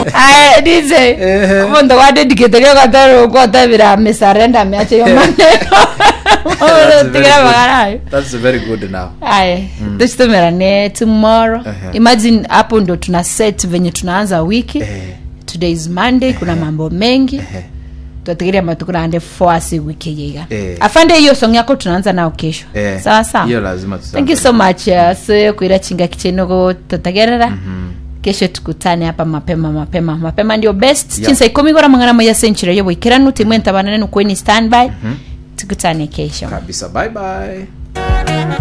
aya dj Ehe. mundu wadedikithirio gatoro kwotabira misarenda miache yo maneno That's very tigira good. magarayo That's very good now. aya tucitumirane tomorrow Ehe. imagine hapo ndo tuna set venye tunaanza wiki Eh, today is monday kuna mambo mengi eh. twatigiria matukurande foasi wiki yiga Eh. afande hiyo song yako tunaanza nao kesho Eh, sawa sawa hiyo lazima thank you so much uh, so kwira chinga kichenogo tutagerera kesho tukutane hapa mapema mapema mapema ndio best Yeah. chinsa ikumi gora mangana moya century yo bwikiranu timwe ntabanane nukweni standby tukutane kesho kabisa bye bye